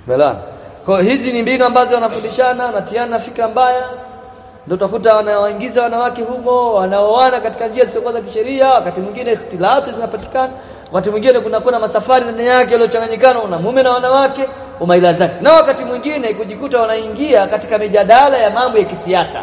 Belana. Kwa hiyo hizi ni mbinu ambazo wanafundishana, wanatiana fikra mbaya. Ndio utakuta wanawaingiza wanawake humo, wanaoana katika njia zisizo za kisheria, wakati mwingine ikhtilati zinapatikana, wakati mwingine kuna kuna masafari ndani yake yaliyochanganyikana na mume na wanawake, umaila zake. Na wakati mwingine kujikuta wanaingia katika mijadala ya mambo ya kisiasa.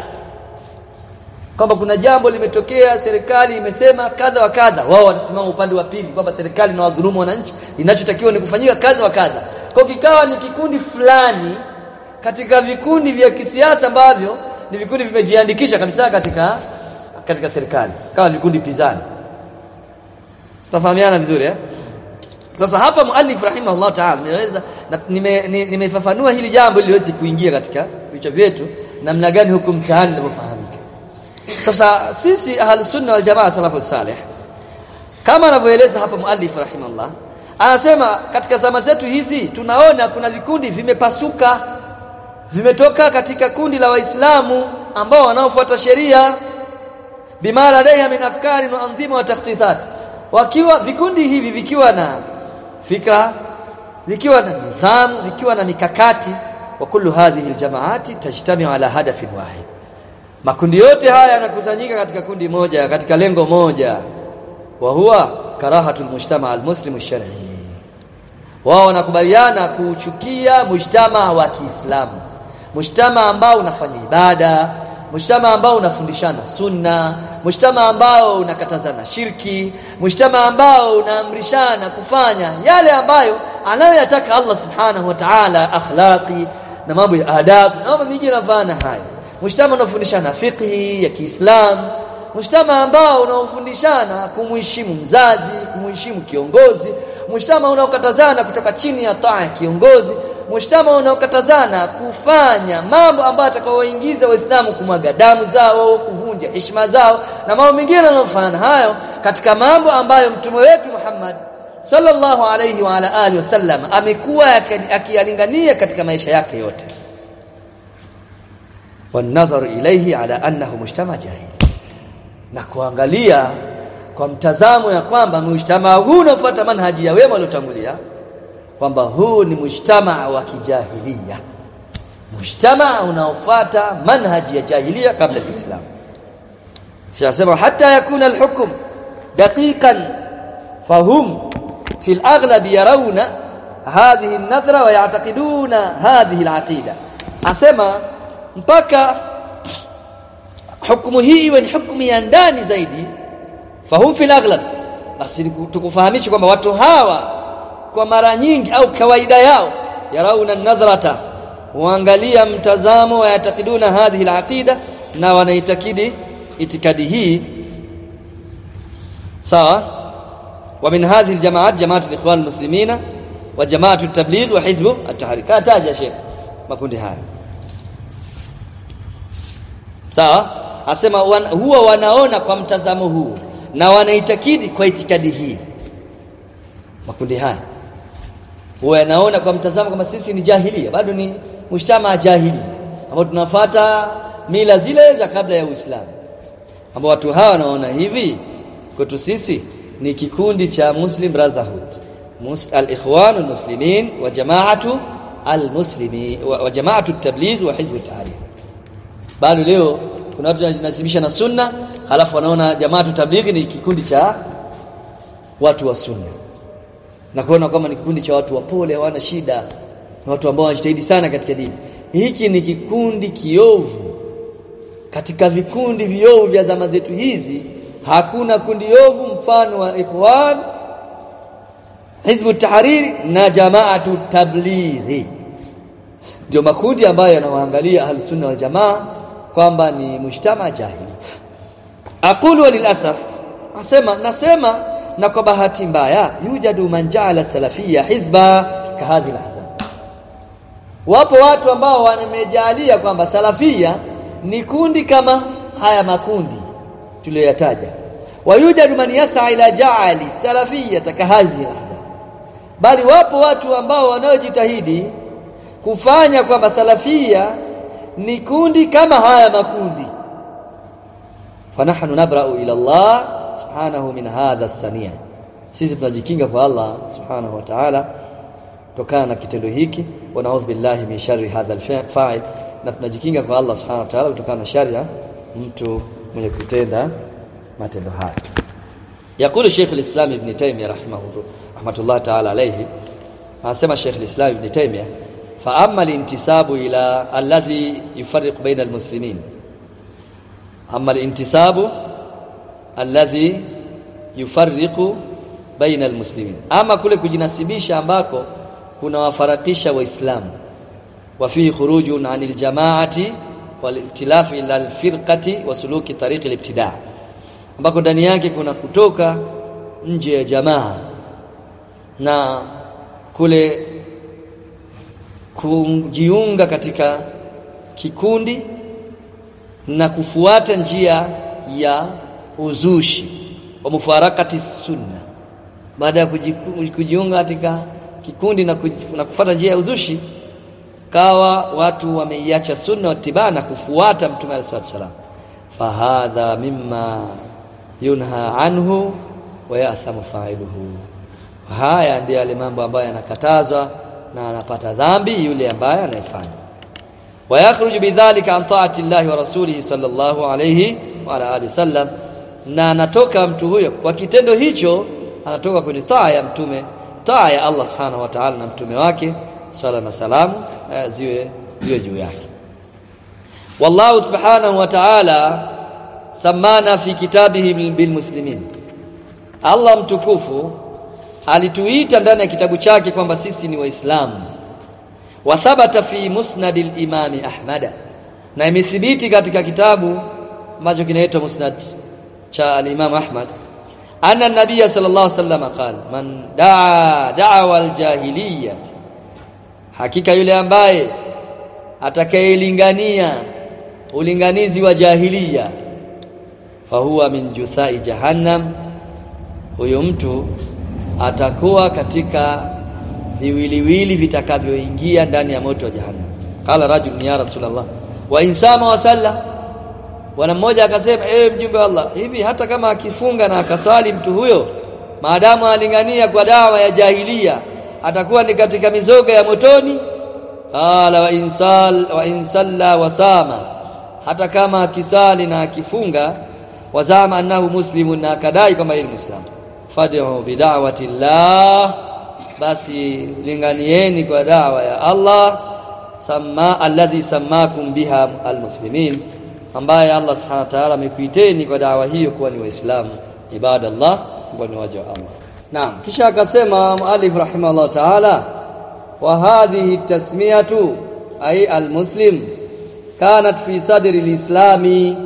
Kwamba kuna jambo limetokea, serikali imesema kadha wa kadha, wao wanasimama upande wa pili kwamba serikali na wadhulumu wananchi, inachotakiwa ni kufanyika kadha wa kadha. Kwa kikawa ni kikundi fulani katika vikundi vya kisiasa ambavyo ni vikundi vimejiandikisha kabisa katika katika serikali kama vikundi pizani. Tutafahamiana vizuri eh? Sasa hapa muallif rahimahullah ta'ala nimeweza nimefafanua nime hili jambo ili liweze kuingia katika vichwa vyetu namna gani huku mtaani linavyofahamika. Sasa sisi ahlus sunna wal jamaa salafu salih kama anavyoeleza hapa muallif rahimahullah anasema katika zama zetu hizi tunaona kuna vikundi vimepasuka vimetoka katika kundi la waislamu ambao wanaofuata sheria bima ladaiha min afkari wa anzima wa takhtisat wakiwa vikundi hivi vikiwa na fikra vikiwa na nidhamu vikiwa na mikakati wa kullu hadhihi aljamaati tajtamiu ala hadafin wahid makundi yote haya yanakusanyika katika kundi moja katika lengo moja wa huwa karahatul mujtama almuslimu shar'i wao wanakubaliana kuuchukia mujtama wa Kiislamu mujtama ambao unafanya ibada mujtama ambao unafundishana sunna mujtama ambao unakatazana shirki mujtama ambao unaamrishana kufanya yale ambayo anayoyataka Allah subhanahu wa ta'ala akhlaqi na mambo ya adabu na mambo mengine yanafana hayo mujtama unafundishana fiqhi ya Kiislamu mujtama ambao unaofundishana kumheshimu mzazi kumheshimu kiongozi mujtama unaokatazana kutoka chini ya taa ya kiongozi mujtama unaokatazana kufanya mambo ambayo atakaowaingiza waislamu kumwaga damu zao kuvunja heshima zao na mambo mengine yanayofanana hayo katika mambo ambayo mtume wetu Muhammad sallallahu alayhi wa ala alihi wasallam amekuwa akiyalingania katika maisha yake yote wanadharu ilayhi ala annahu mujtama jahili na kuangalia kwa mtazamo ya kwamba mujtama huu unafuata manhaji ya wema waliotangulia kwamba huu ni mujtama wa kijahilia mujtama unaofuata manhaji ya jahilia kabla ya Uislamu shasema hata yakuna alhukm daqiqan fahum fi alaghlab yarawna hadhihi an-nadhra wa ya'taqiduna hadhihi al-aqida asema mpaka hukumu hii iwe ni hukumu ya ndani zaidi fahum fil aghlab basi tukufahamishe kwamba watu hawa kwa mara nyingi au kawaida yao yarauna nadhrata huangalia mtazamo wa yatakiduna hadhihi alaqida na wanaitakidi itikadi hii sawa wa min hadhihi aljamaat jamaat alikhwan almuslimina wa jamaat at-tabligh wa hizb at-tahrikat taja sheikh makundi haya sawa asema wan, huwa wanaona kwa mtazamo huu na wanaitakidi kwa itikadi hii makundi haya huwa yanaona kwa mtazamo kama sisi ni jahilia bado ni mshtama jahili ambao tunafuata mila zile za kabla ya Uislamu ambao watu hawa wanaona hivi kwetu sisi ni kikundi cha Muslim Brotherhood al-ikhwan al-muslimin wa jama'atu al-muslimin wa jama'atu at-tabligh wa hizb at-tahrir bado leo kuna watu wanajinasibisha na sunna halafu wanaona jamaatu tablighi ni kikundi cha watu wa sunna na kuona kwamba ni kikundi cha watu wapole hawana shida na watu ambao wanajitahidi sana katika dini hiki ni kikundi kiovu katika vikundi viovu vya zama zetu hizi hakuna kundi ovu mfano wa ikhwan hizbu tahariri na jamaatu tablighi ndio makundi ambayo yanawaangalia ahlus-sunna wal jamaa kwamba ni mujtama jahili aqulu walilasaf asema nasema na kwa bahati mbaya yujadu man ja'ala salafia hizba kahadhi alahzab wapo watu ambao wamejalia kwamba salafia ni kundi kama haya makundi tuliyoyataja wayujadu man yas'a ila ja'ali salafia kahadhi alahzab bali wapo watu ambao wanaojitahidi kufanya kwamba salafia ni kundi kama haya makundi fanahnu nabra'u ila Allah subhanahu min hadha as-sania sisi tunajikinga kwa Allah subhanahu wa ta'ala kutokana na kitendo hiki wa na'udhu billahi min sharri hadha al-fa'il na tunajikinga kwa Allah subhanahu wa ta'ala kutokana na shari ya mtu mwenye kutenda matendo haya yakulu Sheikh al-Islam Ibn Taymiyyah rahimahu rahmatullah ta'ala alayhi anasema Sheikh al-Islam Ibn Taymiyyah fa amma al-intisabu ila alladhi yufarriqu baina al-muslimin amma al-intisabu alladhi yufarriqu baina al-muslimin ama kule kujinasibisha ambako kunawafarakisha waislamu wa fihi khurujun anil jama'ati wal ikhtilaf ila al-firqati wa suluki tariqi al-ibtida' ambako ndani yake kuna kutoka nje ya jamaa na kule kujiunga katika kikundi na kufuata njia ya uzushi wa mufarakati sunna baada ya kujiunga katika kikundi na, kuj, na kufuata njia ya uzushi kawa watu wameiacha sunna watibaa na kufuata mtume alayhi wasallam fahadha mimma yunha anhu wa ya'thamu fa'iluhu haya ndiyo yale mambo ambayo yanakatazwa na anapata dhambi yule ambaye anayefanya wa yakhruju bidhalika an ta'ati llahi wa rasulihi sallallahu alayhi wa ala alihi wasallam na anatoka mtu huyo kwa kitendo hicho anatoka kwenye taa ya mtume taa ya Allah subhanahu wa ta'ala na mtume wake swala na salamu ziwe ziwe juu yake wallahu subhanahu wa ta'ala samana fi kitabihi bil muslimin Allah mtukufu alituita ndani ya kitabu chake kwamba sisi ni waislamu wa thabata fi musnad al-imam ahmad na imethibiti katika kitabu ambacho kinaitwa musnad cha al-imam ahmad anna an-nabiy sallallahu alayhi wasallam qala man daa da'wa al-jahiliyyah hakika yule ambaye atakayelingania ulinganizi wa jahiliya fahuwa min juthai jahannam huyo mtu atakuwa katika viwiliwili vitakavyoingia ndani ya moto wa jahannam qala rajul ya rasulullah wa insama wa salla bwana mmoja akasema eh mjumbe wa Allah hivi hata kama akifunga na akaswali mtu huyo maadamu alingania kwa dawa ya jahilia atakuwa ni katika mizoga ya motoni qala wa insal wa insalla wa sama hata kama akisali na akifunga wazama annahu muslimun na akadai kwamba yeye ni muislamu fad'u bid'awati llah basi linganieni kwa dawa ya Allah sama alladhi samakum biha almuslimin ambaye Allah subhanahu wa ta'ala amekuiteni kwa dawa hiyo kuwa ni waislamu ibadallah kuwa ni waja wa Allah naam kisha akasema muallif rahimahullah ta'ala wa hadhihi tasmiyatu ay almuslim kanat fi sadri alislami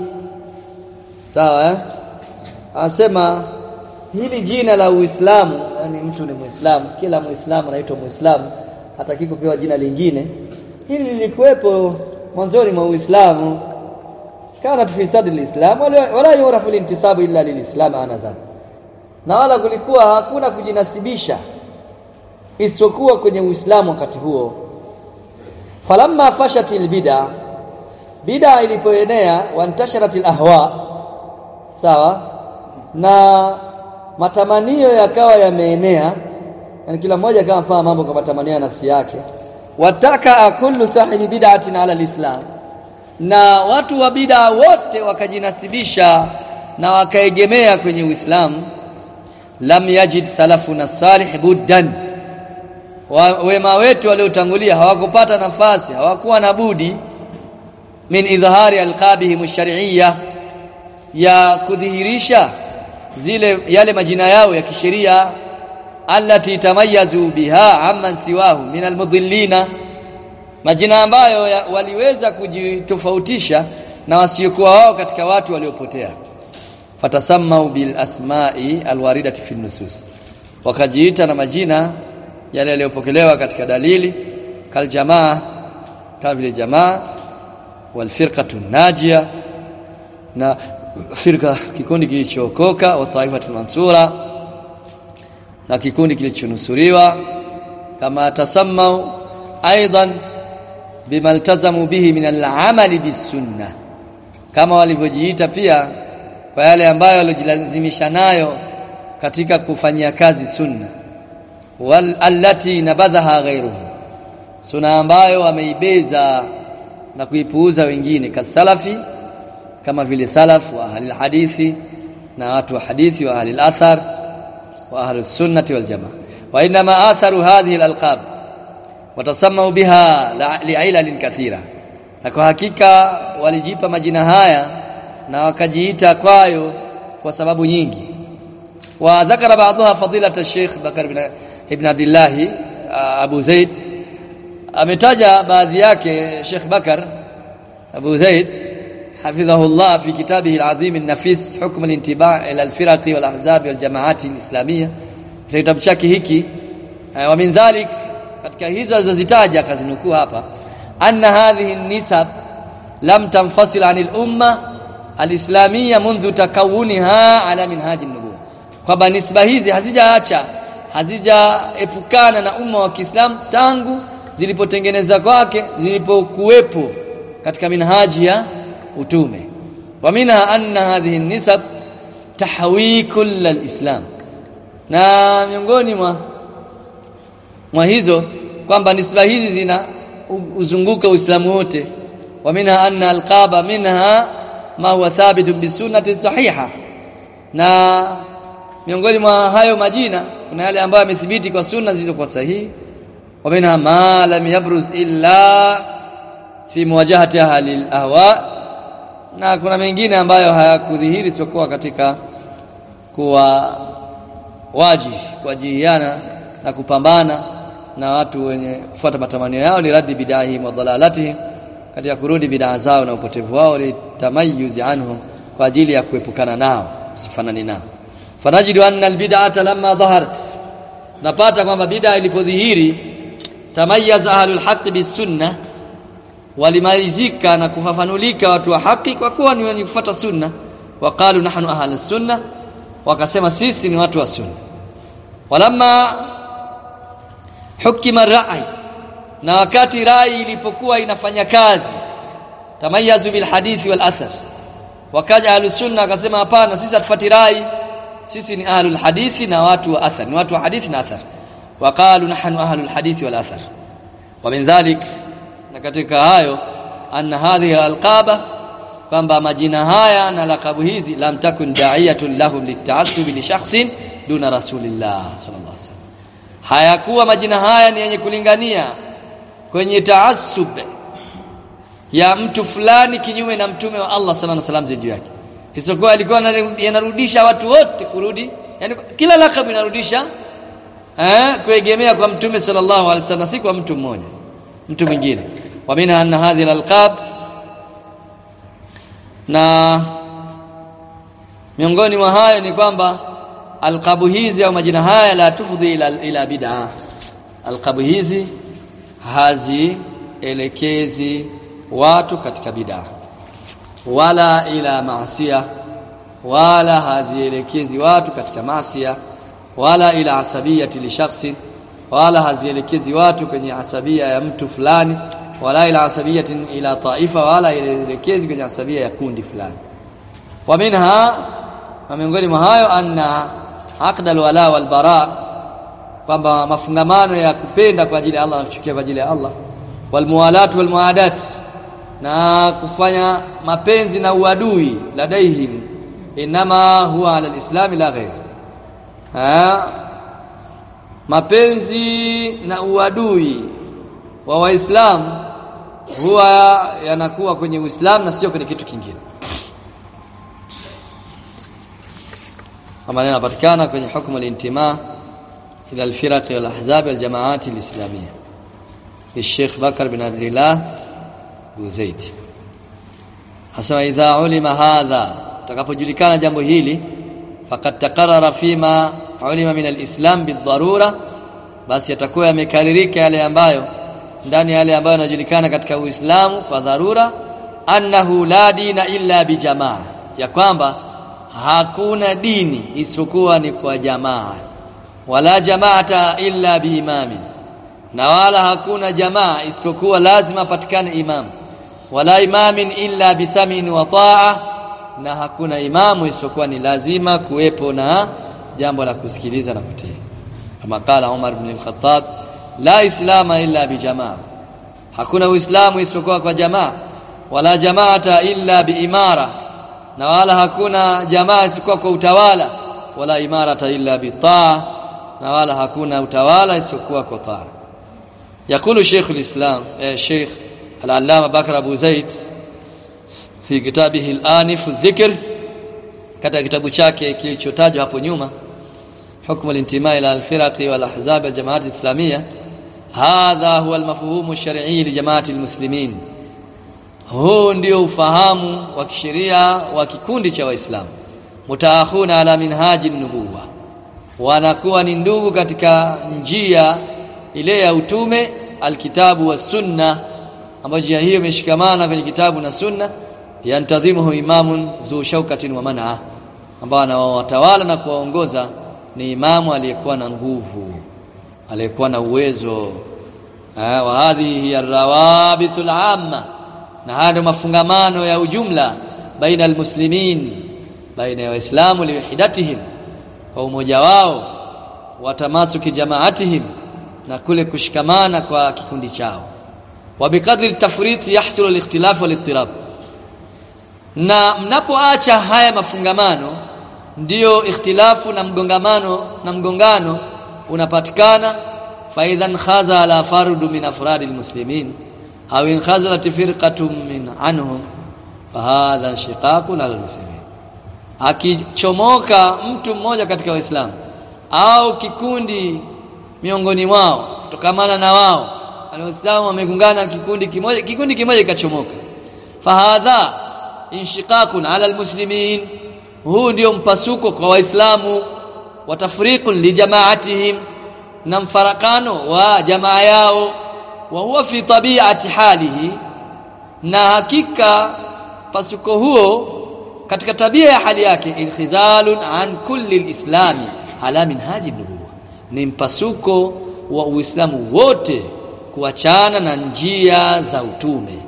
sawa eh anasema hili jina la Uislamu yani mtu ni Muislamu kila Muislamu anaitwa Muislamu hataki kupewa jina lingine hili lilikuwepo mwanzoni mwa Uislamu kana fi sadri alislam wala yurafu alintisabu illa lilislam anadha na wala kulikuwa hakuna kujinasibisha isipokuwa kwenye Uislamu wakati huo falamma fashatil bid'a bid'a ilipoenea wantasharatil ahwa sawa na matamanio yakawa yameenea yani kila mmoja akawa afanya mambo kwa matamanio ya nafsi yake wataka kullu sahibi bid'atin ala alislam na watu wa bid'a wote wakajinasibisha na wakaegemea kwenye Uislamu lam yajid salafuna salih buddan wema wetu waliotangulia hawakupata nafasi hawakuwa na budi min idhhari alqabihim ash-shar'iyya ya kudhihirisha zile yale majina yao ya kisheria allati tamayazu biha amman siwahu min almudhillina majina ambayo ya, waliweza kujitofautisha na wasiokuwa wao katika watu waliopotea fatasammau bil asma'i alwaridati fi nusus wakajiita na majina yale yaliyopokelewa katika dalili kal jamaa kama vile jamaa wal firqatu najia na firqa kikundi kilichookoka wa taifatul mansura na kikundi kilichonusuriwa kama tasammau aidan bima iltazamu bihi min al-amali bis-sunnah kama walivyojiita pia kwa yale ambayo walijilazimisha nayo katika kufanyia kazi sunna wal allati nabadhaha ghayruhu sunna ambayo wameibeza na kuipuuza wengine kasalafi kama vile salaf wa ahli hadithi na watu wa hadithi wa ahli athar wa ahli sunnati wal jamaa wa inma atharu hadhihi al-alqab watasamau biha li'ilalin kathira na kwa hakika walijipa majina haya na wakajiita kwayo kwa sababu nyingi wa dhakara baadhiha fadilata Sheikh Bakar ibn, ibn Abdullah Abu Zaid ametaja baadhi yake Sheikh Bakar Abu Zaid حفظه الله في كتابه العظيم النفيس حكم الانتباع الى الفرق والاحزاب والجماعات الاسلاميه kitabu chake hiki wa min dhalik katika hizo alizozitaja kazinukuu hapa anna hadhihi nisab lam tanfasil anil umma alislamia منذ takawuniha ala minhaji nubuwa kwamba nisba hizi hazijaacha hazijaepukana na umma wa Kiislamu tangu zilipotengeneza kwake zilipokuwepo katika minhaji ya utume wa minha anna hadhihi nisab tahwi kull alislam na miongoni mwa mwa hizo kwamba nisba hizi zina uzunguka uislamu wote wa minha anna alqaba minha ma huwa thabit bisunnati sahiha na miongoni mwa hayo majina kuna yale ambayo yamethibiti kwa sunna zilizokuwa sahihi wa minha ma lam yabruz illa fi muwajahati ahli alahwa na kuna mengine ambayo hayakudhihiri siokuwa katika kuwa waji kuwajihiana na kupambana na watu wenye kufuata matamanio yao ni raddi bidahi wa dhalalatihim katika kurudi bidaa zao na upotevu wao litamayuzi anhum kwa ajili ya kuepukana nao sifanani nao fanajidu anna albid'ata lamma dhaharat napata kwamba bid'a ilipodhihiri tamayyaza ahlul haqq bisunna walimaizika na kufafanulika watu wa haki kwa kuwa ni wenye kufuata sunna waqalu nahnu ahlus sunna wakasema sisi ni watu wa sunna walamma hukima rai na wakati rai ilipokuwa inafanya kazi tamayazu bil hadithi wal athar wakaja ahlus sunna akasema hapana sisi hatufuati rai sisi ni ahlul hadithi na watu wa athar ni watu wa hadithi na athar waqalu nahnu ahlul hadithi wal athar wa min dhalik na katika hayo anna hadhihi alqaba kwamba majina haya na lakabu hizi lam takun da'iyatun lahum lita'assub li shakhsin duna rasulillah sallallahu alaihi wasallam hayakuwa majina haya ni yenye kulingania kwenye taassub ya mtu fulani kinyume na mtume wa Allah sallallahu alaihi wasallam juu yake isipokuwa alikuwa yanarudisha watu wote kurudi yani kila lakabu inarudisha eh kuegemea kwa mtume sallallahu alaihi wasallam si kwa mtu mmoja mtu mwingine wa minha anna hadhihi alqab na miongoni mwa hayo ni kwamba alqabu hizi au majina haya la tufudhi ila, ila bid'a alqabu hizi hazielekezi watu katika bid'a wala ila maasiya wala hazielekezi watu katika maasiya wala ila asabiyati li shakhsin wala hazielekezi watu kwenye asabia ya mtu fulani wala ila asabiyatin ila taifa wala elekezi kwenye asabia ya kundi fulani wa minha na miongoni mwa hayo anna aqda alwala walbara kwamba mafungamano ya kupenda kwa ajili ya Allah na kuchukia kwa ajili ya Allah walmuwalat walmuadat na kufanya mapenzi na uadui ladaihim inama huwa ala alislam la ghair mapenzi na uadui wa waislamu huwa yanakuwa kwenye Uislamu na sio kwenye kitu kingine. Kama yanapatikana kwenye hukumu al-intima ila al-firaq wal ahzab wal jamaat al-islamiyya. Sheikh Bakar bin Abdullah bin Zaid. Asema idha ulima hadha takapojulikana jambo hili faqad taqarrara fima ulima min al-islam bid-darura basi yatakuwa yamekaririka yale ambayo ndani yale ambayo yanajulikana katika Uislamu kwa dharura annahu la dina illa bijamaa ya kwamba hakuna dini isipokuwa ni kwa jamaa wala jamaata illa biimamin na wala hakuna jamaa isipokuwa lazima patikane imam wala imamin illa bisamin wa taa na hakuna imamu isipokuwa ni lazima kuwepo na jambo la kusikiliza na kutii kama kala Umar ibn al-Khattab la islama illa bijamaa hakuna uislamu isipokuwa kwa jamaa wala jamaata illa biimara na wala hakuna jamaa isipokuwa kwa utawala wala imarata illa bitaa na wala hakuna utawala isipokuwa kwa taa yakulu Sheikh al-Islam eh, Sheikh al-Allama Bakr Abu Zaid fi kitabihi al-Anif adh-Dhikr katika kitabu chake kilichotajwa hapo nyuma حكم الانتماء الى الفرق والاحزاب الجماعات الاسلاميه هذا هو المفهوم الشرعي لجماعه المسلمين huu ndio ufahamu wa kisheria wa kikundi cha waislamu mutaakhuna ala minhaji nubuwa wanakuwa ni ndugu katika njia ile ya utume alkitabu wa sunna ambayo njia hiyo imeshikamana kwenye kitabu na sunna yantazimuhu imamun zu shaukatin wa man'a ambao anawatawala na kuwaongoza ni imamu aliyekuwa na nguvu aliyekuwa na uwezo wa hadhihi arrawabitul amma na haya mafungamano ya ujumla baina almuslimin baina ya waislamu liwahidatihim kwa umoja wao watamasuki jamaatihim na kule kushikamana kwa kikundi chao wa bikadri tafrit yahsulu alikhtilaf walittirab na mnapoacha haya mafungamano ndiyo ikhtilafu na mgongamano na mgongano unapatikana faidhan khaza ala fardu min afradi almuslimin au in khazalat firqatun min anhum fahadha shiqaqun almuslimin akichomoka mtu mmoja katika waislamu au kikundi miongoni mwao kutokamana na wao waislamu wamegungana kikundi kimoja kikundi kimoja kikachomoka fahadha inshiqaqun ala almuslimin huu ndio mpasuko kwa waislamu wa tafriqun li jamaatihim na mfarakano wa jamaa yao wa huwa fi tabi'ati halihi na hakika pasuko huo katika tabia ya hali yake inkhizalun an kulli alislami ala minhaji nubuwa ni mpasuko wa uislamu wote kuachana na njia za utume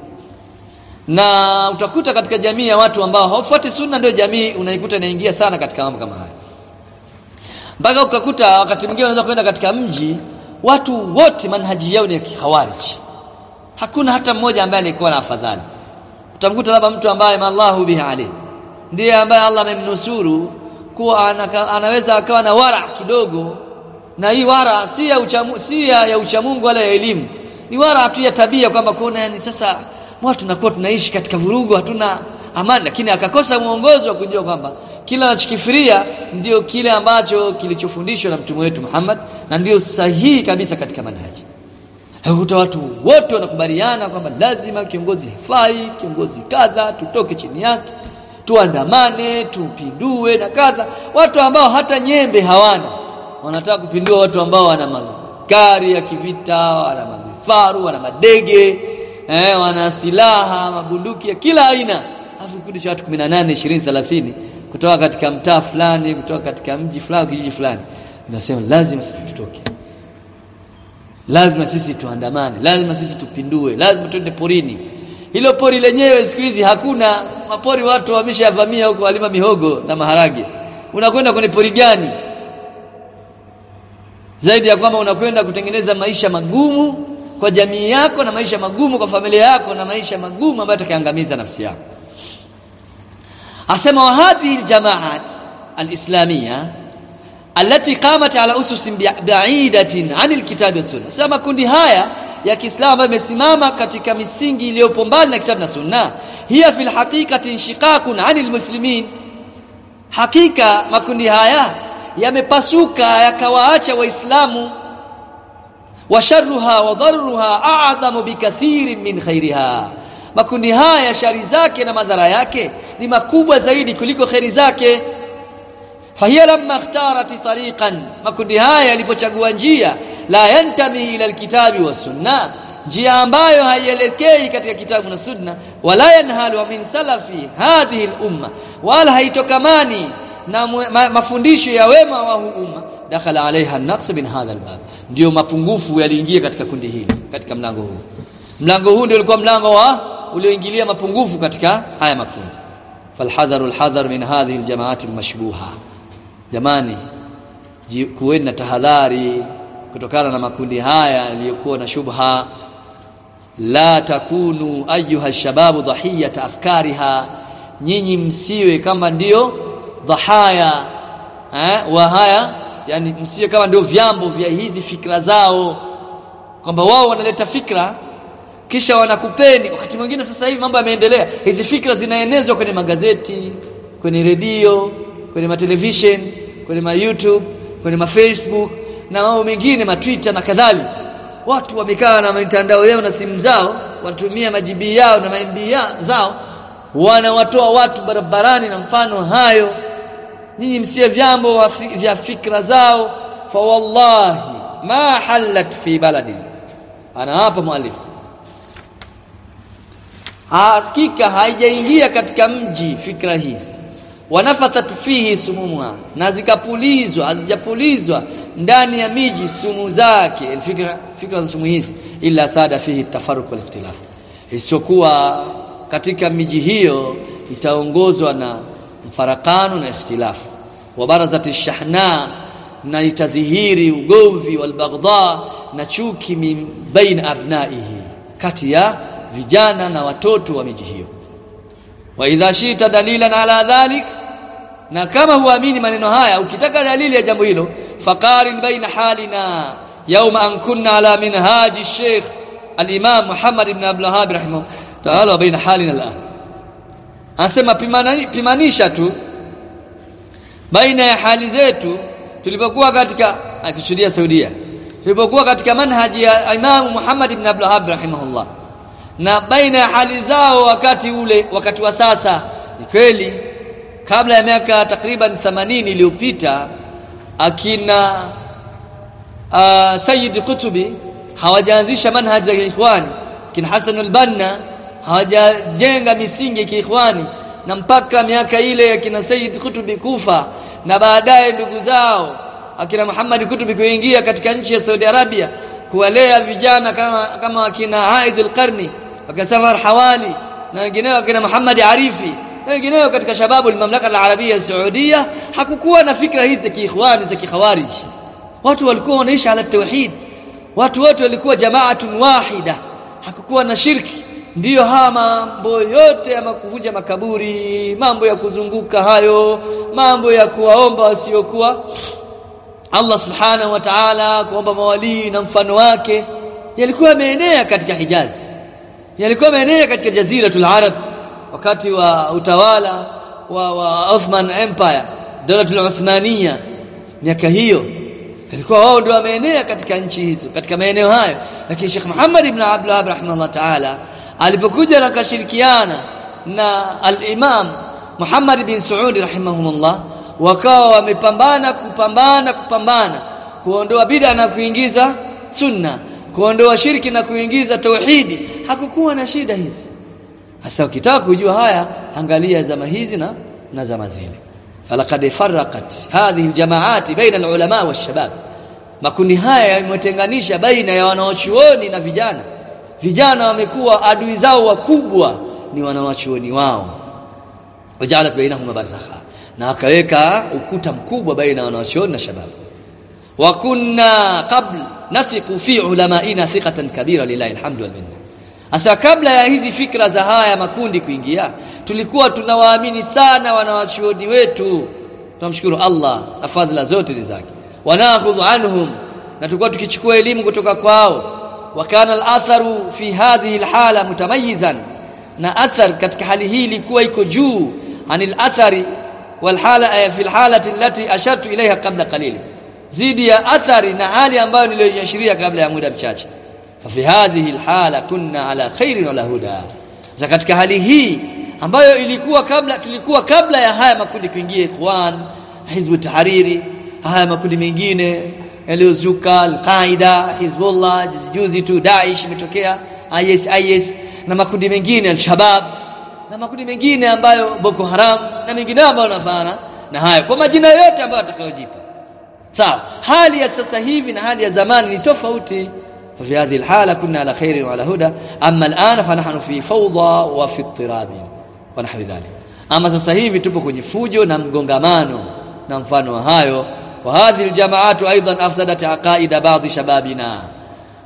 na utakuta katika jamii ya watu ambao hawafuati sunna ndio jamii unaikuta inaingia sana katika mambo kama haya mpaka ukakuta wakati mwingine unaweza kwenda katika mji watu wote manhaji yao ni ya kikhawarij hakuna hata mmoja ambaye alikuwa na afadhali utamkuta labda mtu ambaye mallahu bihi alayhi ndiye ambaye Allah amemnusuru kuwa anaka, anaweza akawa na wara kidogo na hii wara si ya uchamu, si ya, ya uchamungu wala ya elimu ni wara tu ya tabia kwamba kuona yani sasa watu tunakuwa tunaishi katika vurugu hatuna amani lakini akakosa mwongozo wa kujua kwamba kila anachokifiria ndio kile ambacho kilichofundishwa na mtume wetu Muhammad na ndio sahihi kabisa katika manhaji Hakuta watu wote wanakubaliana kwamba lazima kiongozi hafai, kiongozi kadha, tutoke chini yake, tuandamane, tupindue na kadha. Watu ambao hata nyembe hawana wanataka kupindua watu ambao wana magari ya kivita, wana mavifaru, wana madege, eh, wana silaha, mabunduki ya kila aina. Alafu kikundi cha watu 18, 20, 30 kutoka katika mtaa fulani, kutoka katika mji fulani, kijiji fulani. Inasema lazima sisi tutoke lazima sisi tuandamane lazima sisi tupindue lazima twende porini hilo pori lenyewe siku hizi hakuna mapori watu wameshavamia huko walima mihogo na maharage unakwenda kwenye pori gani zaidi ya kwamba unakwenda kutengeneza maisha magumu kwa jamii yako na maisha magumu kwa familia yako na maisha magumu ambayo atakaangamiza nafsi yako asema wa hadhihi aljamaat alislamia alati qamat ala usus ba'idatin anil kitabi was sunna sema kundi haya ya Kiislamu ambayo imesimama katika misingi iliyopo mbali na kitabu na sunna hiya fil haqiqati inshiqaqun anil muslimin hakika makundi haya yamepasuka yakawaacha waislamu wa sharruha wa darruha a'zamu bikathirin min khairiha makundi haya shari zake na madhara yake ni makubwa zaidi kuliko khairi zake fahiya lamma ikhtarat tariqan makundi haya yalipochagua njia la yantami ila alkitabi was sunna njia ambayo haielekei katika kitabu na sunna wala yanhalu min salafi hadhihi al-umma wala haitokamani na ma, mafundisho ya wema wa huu umma dakhala alaiha an-naqs min hadha al-bab ndio mapungufu yaliingia katika kundi hili katika mlango huu mlango huu ndio ulikuwa mlango wa ulioingilia mapungufu katika haya makundi falhadharu alhadhar min hadhihi aljamaati almashbuha jamani kuweni na tahadhari kutokana na makundi haya yaliyokuwa na shubha la takunu ayuha shababu dhahiyata afkariha nyinyi msiwe kama ndio dhahaya eh wa haya yani msiwe kama ndio vyambo vya hizi fikra zao kwamba wao wanaleta fikra kisha wanakupeni wakati mwingine sasa hivi mambo yameendelea hizi fikra zinaenezwa kwenye magazeti kwenye redio kwenye matelevision kwenye ma YouTube kwenye ma Facebook na mambo mengine ma Twitter na kadhalika watu wamekaa na mitandao yao na simu zao watumia majibi yao na maimbi zao wanawatoa watu barabarani na mfano hayo nyinyi msie vyambo vya fikra zao fa wallahi ma halat fi baladi ana hapa mualifu hakika haijaingia katika mji fikra hizi wanafathat fihi sumumha na zikapulizwa hazijapulizwa ndani ya miji sumu zake fikra fikra za sumu hizi illa sada fihi tafarruq wal ikhtilaf isiyokuwa katika miji hiyo itaongozwa na mfarakano na ikhtilafu wa barazati shahna na itadhihiri ugomvi wal baghdha na chuki min bain abnaihi kati ya vijana na watoto wa miji hiyo wa idha shita dalilan ala dhalik na kama huamini maneno haya ukitaka dalili ya jambo hilo faqarin baina halina yawma an kunna ala minhaji sheikh al-imam Muhammad ibn Abdul Wahhab rahimahu ta'ala baina halina al-an anasema pimanisha tu baina ya hali zetu tulipokuwa katika akishuhudia Saudia tulipokuwa katika manhaji ya Imam Muhammad ibn Abdul Wahhab rahimahullah na baina ya hali zao wakati ule wakati wa sasa ni kweli kabla ya miaka takriban 80 iliyopita akina uh, Sayyid Kutubi hawajaanzisha manhaji ya ikhwani kina Hassan al-Banna hawajajenga misingi ya kiikhwani na mpaka miaka ile ya kina Sayyid Kutubi kufa na baadaye ndugu zao akina Muhammad Kutubi kuingia katika nchi ya Saudi Arabia kuwalea vijana kama kama akina Aid al-Qarni akina Safar Hawali na wengineo akina Muhammad Arifi na wengineo katika shababu al-mamlaka al-arabia saudia hakukuwa na fikra hizi za kiikhwani za kikhawarij watu walikuwa wanaishi ala tauhid watu wote walikuwa jamaatun wahida hakukuwa na shirki ndiyo haya mambo yote ya kuvunja makaburi mambo ya kuzunguka hayo mambo ya kuwaomba wasiokuwa Allah subhanahu wa ta'ala kuomba mawalii na mfano wake yalikuwa yameenea katika Hijazi yalikuwa yameenea katika jaziratul Arab wakati wa utawala wa, wa Ottoman Empire dolatul Uthmania miaka hiyo ilikuwa wao ndio wameenea katika nchi hizo katika maeneo hayo lakini Sheikh Muhammad ibn Abdul Wahhab rahimahullah ta'ala alipokuja na kashirikiana na al-Imam Muhammad bin Saud rahimahumullah wakawa wamepambana kupambana kupambana kuondoa bid'a na kuingiza sunna kuondoa shirki na kuingiza tauhidi hakukuwa na shida hizi sasa ukitaka kujua haya angalia zama hizi na na zama zile falaqad farraqat hadhihi aljamaat baina alulama washabab makundi haya yametenganisha baina ya wanaochuoni na vijana vijana wamekuwa adui zao wakubwa ni wanawachuoni wao wajalat bainahum barzakha na akaweka ukuta mkubwa baina ya wanawachuoni na shabab wa kunna qabl nathiqu fi ulamaina thiqatan kabira lillahi alhamdu wal minna asa kabla ya hizi fikra za haya makundi kuingia tulikuwa tunawaamini sana wanawachuoni wetu tunamshukuru Allah na fadhila zote ni zake wanakhudhu anhum na tulikuwa tukichukua elimu kutoka kwao wakana al-atharu fi hadhihi al-hala mutamayizan na athar katika hali hii ilikuwa iko juu anil athari wal hala fi al-halati allati ashartu ilaiha qabla qalil zidi ya athari na hali ambayo niliyoashiria kabla ya muda mchache ففي هذه الحاله كنا على خير ولا هدى za katika hali hii ambayo ilikuwa kabla tulikuwa kabla ya haya makundi kuingia ikhwan hizbu tahariri haya makundi mengine yaliyozuka al-Qaida Hizbullah juzi tu Daesh imetokea IS IS na makundi mengine al-Shabab na makundi mengine ambayo Boko Haram na mengine ambayo nafaana na haya kwa majina yote ambayo atakayojipa sawa hali ya sasa hivi na hali ya zamani ni tofauti ففي هذه الحالة كنا على خير وعلى هدى أما الآن فنحن في فوضى وفي اضطراب ونحو ذلك أما sasa hivi tupo kwenye fujo na mgongamano na mfano wa hayo wa hadhihi aljamaatu aidan afsadat aqaida baadhi shababina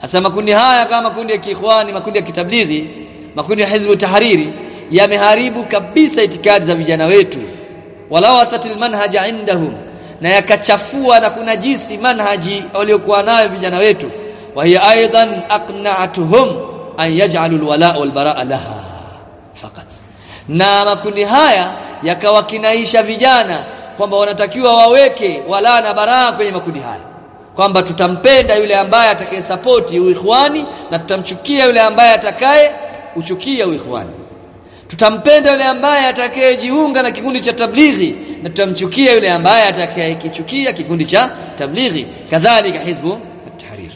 hasa makundi haya kama makundi ya kiikhwani makundi ya kitablighi makundi ya hizbu tahariri yameharibu kabisa itikadi za vijana wetu walawathatil manhaja indahum na yakachafua na kunajisi manhaji waliokuwa nayo vijana wetu wa hiya aidan aqna'atuhum an yaj'alu alwala' walbara'a laha faqat na makundi haya yakawakinaisha vijana kwamba wanatakiwa waweke wala na baraa kwenye makundi haya kwamba tutampenda yule ambaye atakaye support uikhwani na tutamchukia yule ambaye atakaye uchukia uikhwani tutampenda yule ambaye atakayejiunga na kikundi cha tablighi na tutamchukia yule ambaye atakayekichukia kikundi cha tablighi kadhalika hizbu at-tahrir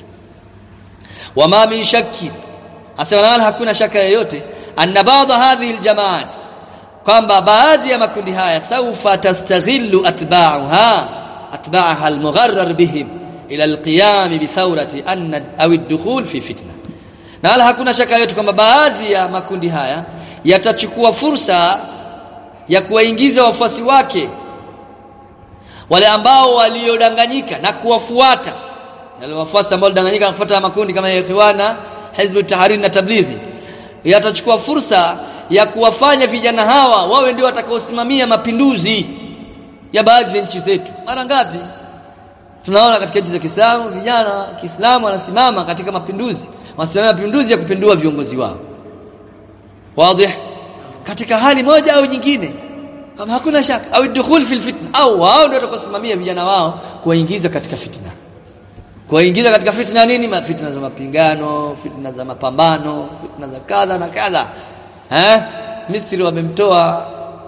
wama min shakki asema hakuna shaka yoyote anna ba'd hadhihi al-jamaat kwamba baadhi ya makundi haya saufa tastaghillu atba'uha atba'aha al-mugharrar bihim ila al-qiyam bi thawrati anna aw ad-dukhul fi fitna na wala hakuna shaka yote kwamba baadhi ya makundi haya yatachukua fursa ya kuwaingiza wafuasi wake wale ambao waliodanganyika na kuwafuata wale wafuasi ambao walidanganyika na kufuata makundi kama ya Ikhwana Hizb tahrir na Tablighi yatachukua fursa ya kuwafanya vijana hawa wawe ndio watakaosimamia mapinduzi ya baadhi ya nchi zetu mara ngapi tunaona katika nchi za Kiislamu vijana wa Kiislamu wanasimama katika mapinduzi wanasimamia mapinduzi ya kupindua viongozi wao wazi katika hali moja au nyingine kama hakuna shaka au dukhul fil fitna au wao ndio watakaosimamia vijana wao kuwaingiza katika fitna kuwaingiza katika fitna nini fitna za mapingano fitna za mapambano fitna za kadha na kadha eh Misri wamemtoa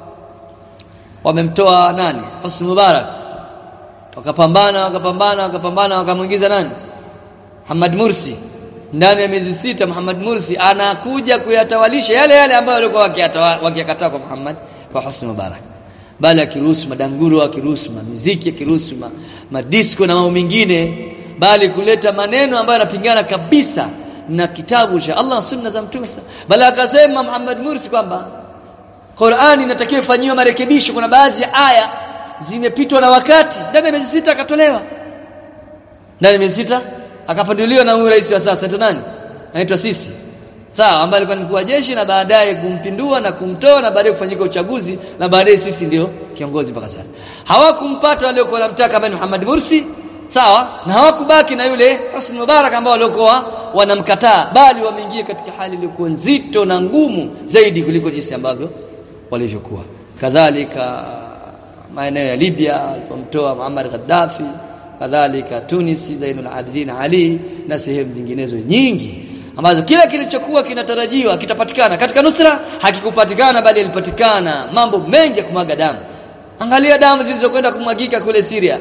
wamemtoa nani Hosni Mubarak wakapambana wakapambana wakapambana wakamwingiza nani Muhammad Mursi ndani ya miezi sita Muhammad Mursi anakuja kuyatawalisha yale yale ambayo walikuwa wakiyakataa kwa Muhammad kwa Hosni Mubarak bali akiruhusu madanguro akiruhusu muziki akiruhusu ma, madisco na mambo mengine bali kuleta maneno ambayo yanapingana kabisa na kitabu cha Allah sunna za mtume bali akasema Muhammad Mursi kwamba Qur'ani inatakiwa ifanyiwe marekebisho kuna baadhi ya aya zimepitwa na wakati ndani ya miezi sita akatolewa ndani ya miezi sita akapanduliwa na huyu rais wa sasa nani anaitwa sisi sawa ambaye alikuwa ni mkuu wa jeshi na baadaye kumpindua na kumtoa na baadaye kufanyika uchaguzi na baadaye sisi ndio kiongozi mpaka sasa hawakumpata waliokuwa wanamtaka ambaye Muhammad Mursi sawa na hawakubaki na yule Hosni Mubarak ambao waliokuwa wanamkataa bali wameingia katika hali iliyokuwa nzito na ngumu zaidi kuliko jinsi ambavyo walivyokuwa kadhalika maeneo ya Libya alipomtoa Muammar Gaddafi kadhalika Tunis Zainul Abidin Ali na sehemu zinginezo nyingi ambazo kila kilichokuwa kinatarajiwa kitapatikana katika nusra hakikupatikana bali yalipatikana mambo mengi ya kumwaga damu angalia damu zilizokwenda kumwagika kule Syria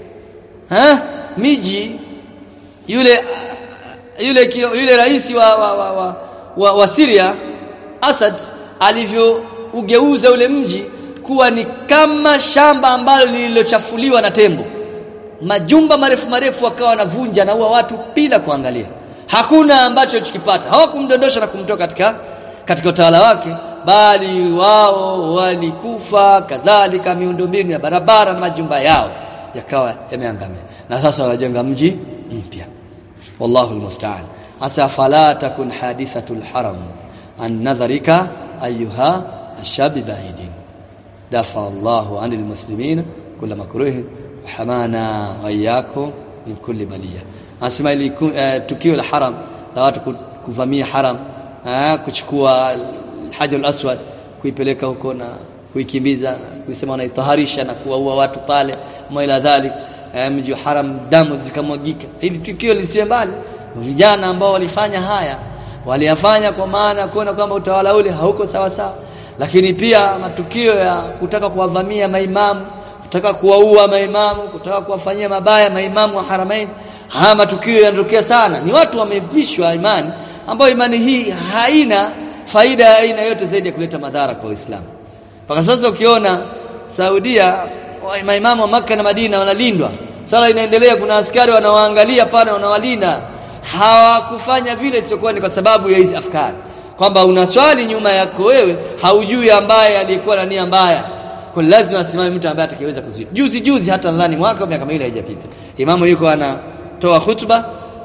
ha miji yule yule yule rais wa wa, wa, wa, wa, wa Syria Assad alivyougeuza ule mji kuwa ni kama shamba ambalo lililochafuliwa na tembo majumba marefu marefu wakawa wanavunja na huwa watu bila kuangalia hakuna ambacho chikipata hawakumdondosha na kumtoa katika katika utawala wake bali wao walikufa kadhalika miundombinu ya barabara majumba yao yakawa yameangamia na sasa wanajenga mji mpya wallahu almusta'an asa fala takun hadithatul haram an nadharika ayuha ashabi bahidin dafa Allahu anil muslimin kulla makruh hamana wayako min kulli baliya asema ili uh, tukio la haram la watu kuvamia haram uh, kuchukua hajar aswad kuipeleka huko na kuikimbiza kuisema wanaitaharisha na kuwaua watu pale maila dhalik mji wa haram damu zikamwagika ili tukio lisiwe mbali vijana ambao walifanya haya waliyafanya kwa maana kuona kwamba utawala ule hauko sawa sawa lakini pia matukio ya kutaka kuwavamia maimamu kutaka kuwaua maimamu kutaka kuwafanyia mabaya maimamu wa haramain haya matukio yanatokea sana ni watu wamevishwa imani ambayo imani hii haina faida ya aina yote zaidi ya kuleta madhara kwa Uislamu mpaka sasa ukiona Saudia maimamu wa maka na Madina wanalindwa sala inaendelea kuna askari wanawaangalia pale wanawalinda hawakufanya vile siokuwa ni kwa sababu ya hizi afkari kwamba una swali nyuma yako wewe haujui ambaye aliyekuwa na nia mbaya kwa lazima asimame mtu ambaye atakayeweza kuzuia juzi juzi hata nadhani mwaka miaka miwili haijapita imamu yuko anatoa hutuba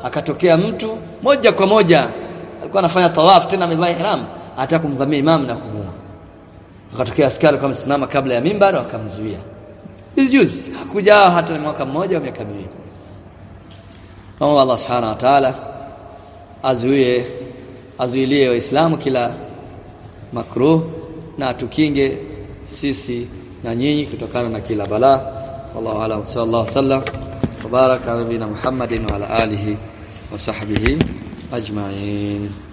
akatokea mtu moja kwa moja alikuwa anafanya tawaf tena amevaa ihram ataka kumvamia imam na kumuua akatokea askari kama simama kabla ya mimbar wakamzuia hizi juzi hakuja hata mwaka mmoja au miaka miwili Naomba Allah Subhanahu wa Ta'ala azuie azuilie waislamu kila makruh na tukinge sisi na nyinyi kutokana na kila balaa wallahu a'lam sallallahu sallam wa baraka ala nabina Muhammadin wa ala alihi wa sahbihi ajma'in